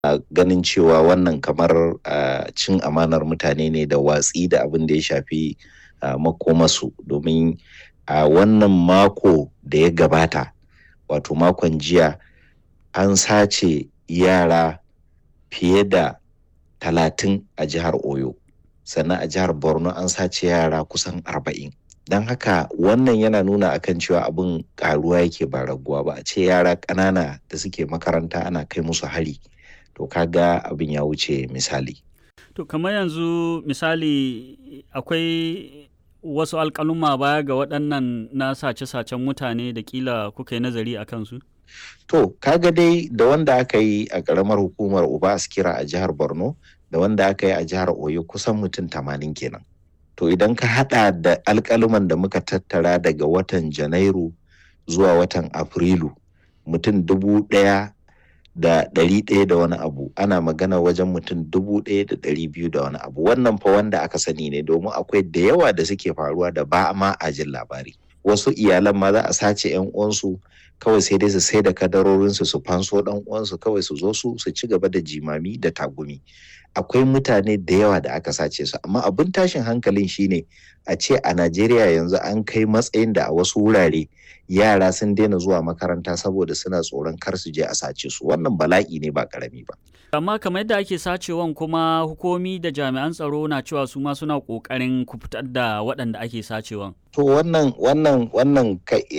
ganin cewa wannan kamar cin amanar mutane ne da watsi da abin da ya shafi makomasu domin a wannan mako da ya gabata wato makon jiya an sace yara fiye da talatin a jihar oyo sannan a jihar borno an sace yara kusan arba'in don haka wannan yana nuna akan cewa abin karuwa yake ba raguwa ba a ce yara ƙanana da suke makaranta ana kai musu hari to kaga abin ya wuce misali to kamar yanzu misali akwai wasu alƙaluma baya ga waɗannan na sace-sacen mutane da kila kuka yi nazari a kansu? To, kaga dai da wanda aka yi a ƙaramar hukumar Uba Askira a jihar Borno da wanda aka yi a jihar Oyo kusan mutum tamanin kenan. To idan ka haɗa da alƙaluman da muka tattara daga watan Janairu zuwa watan Afrilu mutum dubu ɗaya da ɗari ɗaya da wani abu ana magana wajen mutum dubu ɗaya da ɗari biyu da wani abu wannan fa wanda aka sani ne domin akwai da yawa da suke faruwa da ba ma a jin labari wasu iyalan ma za a sace yan uwansu kawai sai dai su sai da kadarorinsu su fanso ɗan uwansu kawai su zo su su ci gaba da jimami da tagumi akwai mutane da yawa da aka sace su amma abin tashin hankalin shine a ce a Najeriya yanzu an kai matsayin da a wasu wurare yara sun daina zuwa makaranta saboda suna tsoron kar su je a sace su wannan bala'i ne ba karami ba amma kamar yadda ake sacewan kuma hukumi da jami'an tsaro na cewa su ma suna kokarin ku fitar da waɗanda ake sacewan to wannan wannan wannan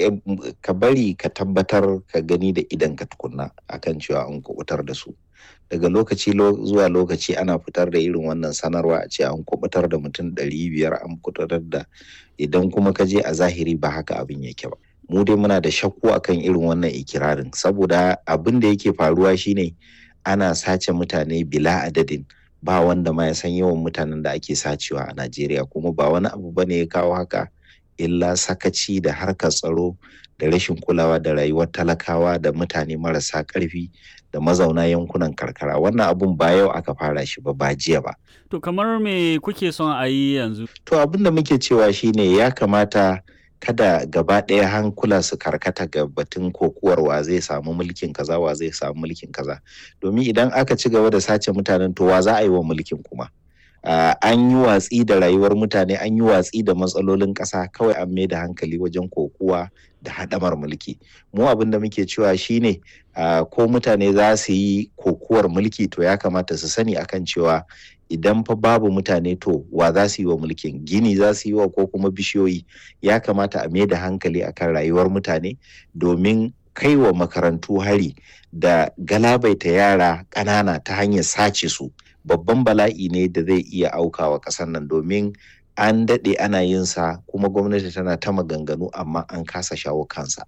ka bari ka tabbatar ka gani da idan ka tukunna akan cewa an kubutar da su daga lokaci zuwa lokaci ana fitar da irin wannan sanarwa a ce an kubutar da mutum ɗari biyar an kubutar da idan kuma ka je a zahiri ba haka abin yake ba mu dai muna da shakku akan irin wannan ikirarin saboda abin da yake faruwa shine ana sace mutane bila adadin ba wanda ma ya san yawan mutanen da ake sacewa a Najeriya kuma ba wani abu bane ya kawo haka illa sakaci da harkar tsaro da rashin kulawa da rayuwar talakawa da mutane marasa ƙarfi da mazauna yankunan karkara wannan abun ba yau aka fara shi ba ba jiya ba to kamar me kuke son a yi yanzu to abin da muke cewa shine ya kamata kada gaba ɗaya hankula su karkata ga batun kokuwar wa zai samu mulkin kaza wa zai samu mulkin kaza domin idan aka ci gaba da sace mutanen to wa za a yi wa mulkin kuma Uh, an yi watsi da rayuwar mutane an yi watsi da matsalolin ƙasa kawai an mai da hankali wajen kokuwa da haɗamar mulki mu abin da muke cewa shine uh, ko mutane za su yi kokuwar mulki to ya kamata su sani akan cewa idan fa babu mutane to wa za su yi wa mulkin gini za su yi wa ko kuma bishiyoyi ya kamata a mai da hankali akan rayuwar mutane domin kai wa makarantu hari da galabaita yara ƙanana ta hanyar sace su babban bala'i ne da zai iya aukawa ƙasar nan domin an daɗe ana yin sa kuma gwamnati tana ta maganganu amma an kasa shawo kansa.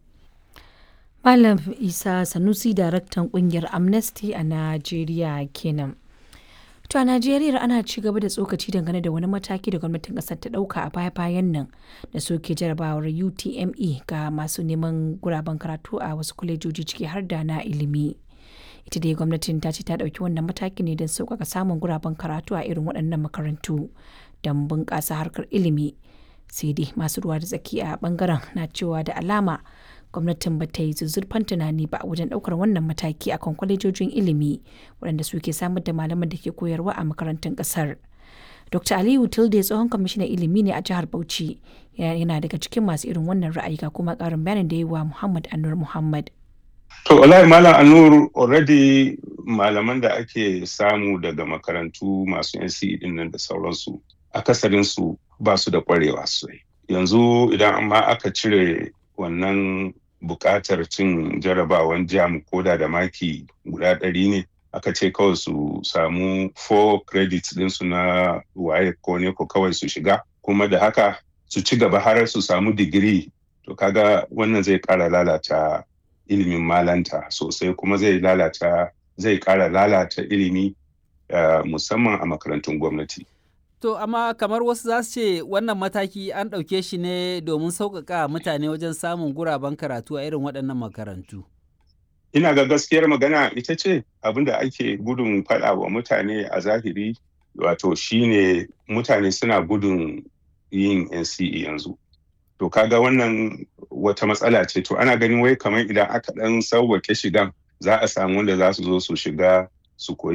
Malam Isa Sanusi daraktan ƙungiyar Amnesty a Najeriya kenan. To a Najeriya ana ci gaba da tsokaci dangane da wani mataki da gwamnatin ƙasar ta ɗauka a baya-bayan nan da soke jarabawar UTME ga masu neman guraben karatu a wasu kwalejoji ciki har da na ilimi. ita dai gwamnatin ta ce ta ɗauki wannan mataki ne don sauƙaƙa samun guraben karatu a irin waɗannan makarantu don bunƙasa harkar ilimi sai dai masu ruwa da tsaki a ɓangaren na cewa da alama gwamnatin ba ta yi zuzzurfan tunani ba wajen ɗaukar wannan mataki akan kwalejojin ilimi waɗanda suke samar da malaman da ke koyarwa a makarantun ƙasar. Dr. Aliyu Tilde tsohon kwamishinan ilimi ne a jihar Bauchi yana daga cikin masu irin wannan ra'ayi ga kuma ƙarin bayanin da yi wa Muhammad Anur Muhammad. To, wallahi Malam Anur already malaman da ake samu daga makarantu masu NCE din nan da sauransu, akasarinsu ba su da kwarewa sosai. Yanzu idan amma aka cire wannan buƙatar cin jarabawan jam koda da maki guda ɗari ne, aka ce kawai su samu 4 credits ɗinsu na waye ko ne ko kawai su shiga, kuma da haka su ci gaba har su samu digiri. To, kaga wannan zai ƙara lalata ilimin malanta sosai kuma zai lalata zai kara lalata ilimi uh, musamman a makarantun gwamnati. To amma kamar wasu za su ce wannan mataki an ɗauke shi ne domin sauƙaƙa mutane wajen samun guraben karatu a irin waɗannan makarantu. Ina ga gaskiyar magana ita ce abin da ake gudun faɗa wa mutane a zahiri wato shine mutane suna gudun yin NCE yanzu. to kaga wannan wata matsala ce to ana ganin wai kamar idan aka dan sauwake shigan za a samu wanda za su zo su shiga su koyi